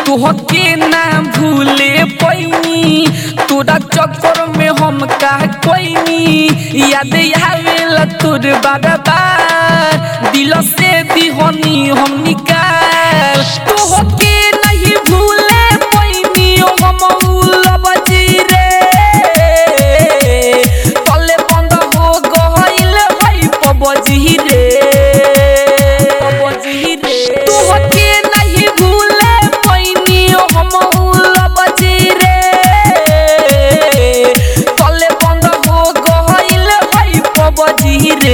तोहके ना भूले पैनी तोरा चक्कर में हम का कोईनी याद आवेला तोर बार बार दिल से दिहनी हम निकाल तोहके नहीं भूले पैनी हम उलब रे तले बंद हो गइल हई पबजी रे पबजी रे तोहके नहीं भूले पैनी हम उलब रे तले बंद हो गइल हई पबजी रे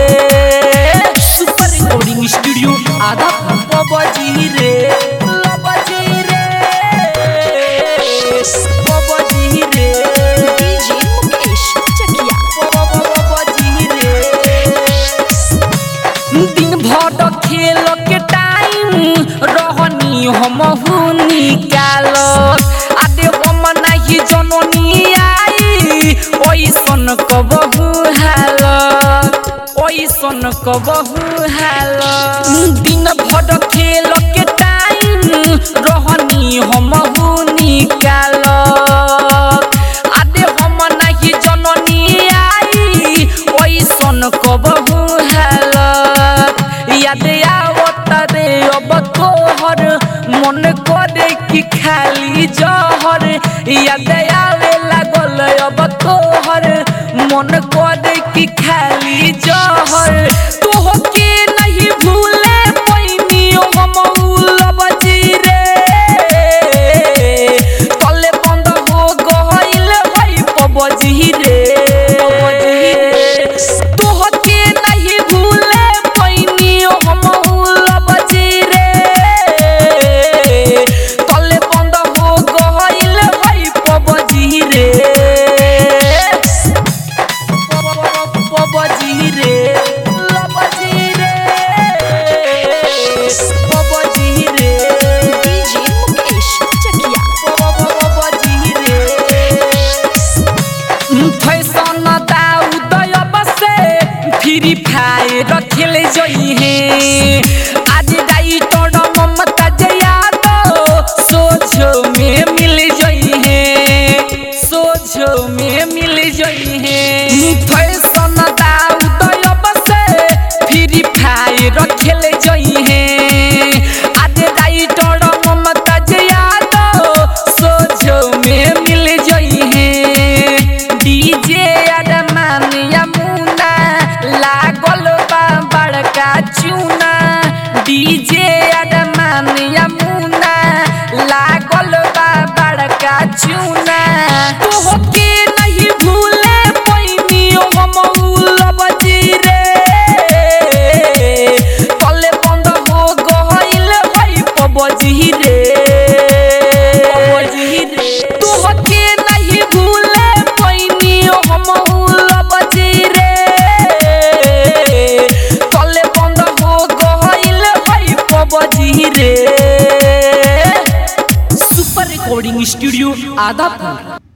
सुपर रिकॉर्डिंग स्टूडियो आधा पबजी रे लबजी रे पबजी रे डीजे मुकेश चकिया दिन भर खेल के टाइम रहनी हम निकाल आदे हम नहीं जननी आई ओइसन कबहू हाल ओइसन कबहू हाल दिन भर खेल के टाइम रहनी हम निकाल आदे हम नहीं जननी आई ओइसन कबहू हालत याद आवत रे अब तोहर मन करे कि खाली जहर याद आवे लागल अब तोहर मन करे कि खाली जहर तोहके नहीं भूले पैनी हम उलब रे तले बंद हो गइल हई पबजी रे तोहके नहीं भूले पैनी हम उलब रे तले बंद हो गइल हई पबजी रे पबजी रे लबजी रे पबजी रे डीजे मुकेश चकिया फैशन उदय बसे फ्री फायर खेल जई है आज डाइटर ममता यादव सोझो में मिल जई है सोझो में मिल जई है फैशन उदय बसे फ्री फायर खेल जई है आज डाइटर ममता यादव सोझो में मिल जई है डीजे अरमान यमुना लागल बा बड़का चूना डीजे अरमान यमुना लागल बा बड़का चूना तोहके नहीं भूले पैनी हम उलब रे तले बंद हो गइल हई पबजी रे पबजी रे तोहके नहीं भूले पैनी हम उलब रे तले बंद हो गइल हई पबजी रे सुपर रिकॉर्डिंग स्टूडियो आदापुर